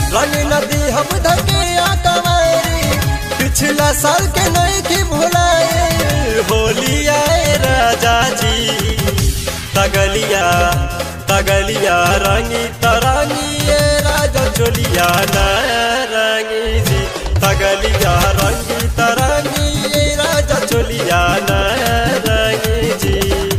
रंग नदी हम धके कवारी पिछला साल के नहीं की भुलाए होली आए राजा जी तगलिया तगलिया रंगी तरंगी ये राजा चोलिया न रंगी जी तगलिया रंगी तरंगी ये राजा चोलिया न रंगी जी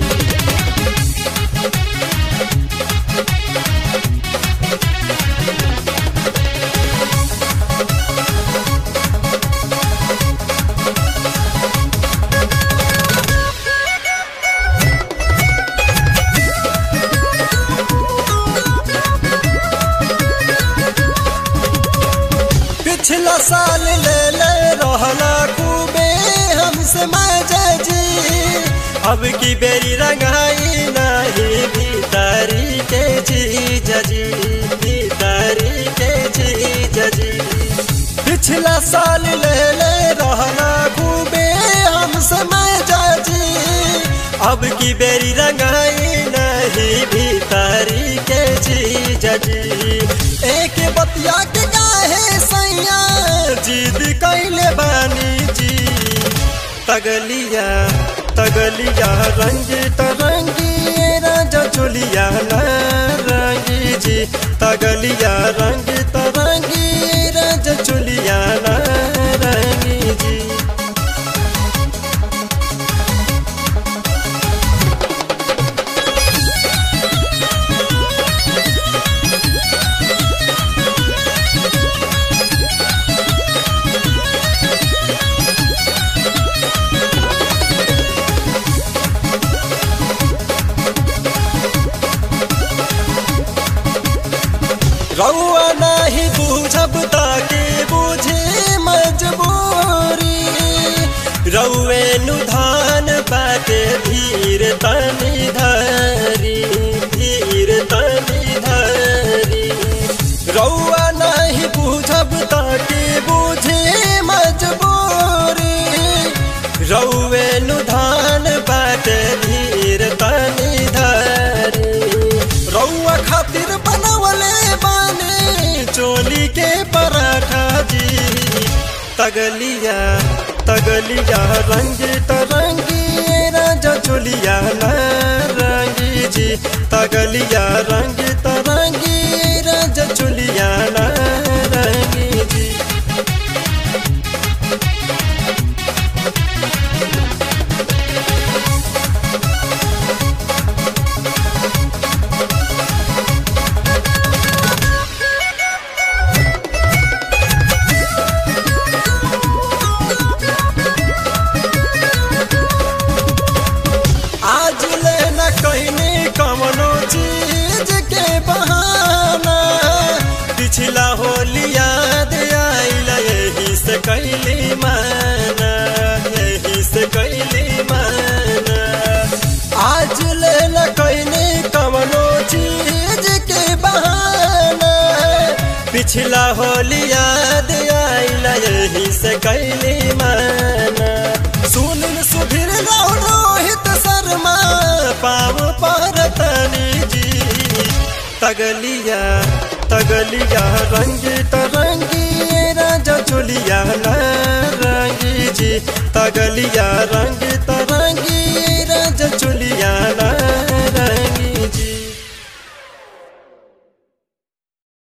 पिछला साल ले ले रहला खूबे हमसे मजा जी अब की बेरी रंगाई नहीं भीतरी के जी जजी भीतरी के जी जजी पिछला साल ले ले रहला खूबे हमसे मजा जी अब की बेरी रंगाई नहीं भीतरी के जी जजी एक बतिया के काहे सैया जिद कैले बानी जी तगलिया तगलिया रंग तरंगी राजा चोलिया न रंगी जी तगलिया रंग तरंगी राजा चोलिया न रंगी जी रउआ नाही बुझब ताके बुझे मजबूरी रउए नु धान बाटे धीर तनी धरी धीर तनी धरी रउआ नाही बुझब ताके बुझे मजबूरी रउए नु धान बाटे धीर तनी धरी रउआ खातिर बनवले बानी चोली के पराठा जी तगलिया तगलिया रंग तरंगी राजा चोलिया न रंगी जी तगलिया रंग तरंगी राजा चोलिया न रंगी जी आज ले न कहनी कमनो चीज के बहाना पिछला होली याद आइल यही से कैली माना यही से कैली माना आज ले न कहनी कमनो चीज के बहाना पिछला होली याद आइल यही से कैली माना सुनिल सुधीर राव रोहित शर्मा पाव पर तनी जी तगलिया तगलिया रंग तरंगी राजा चोलिया न रंगी जी तगलिया रंग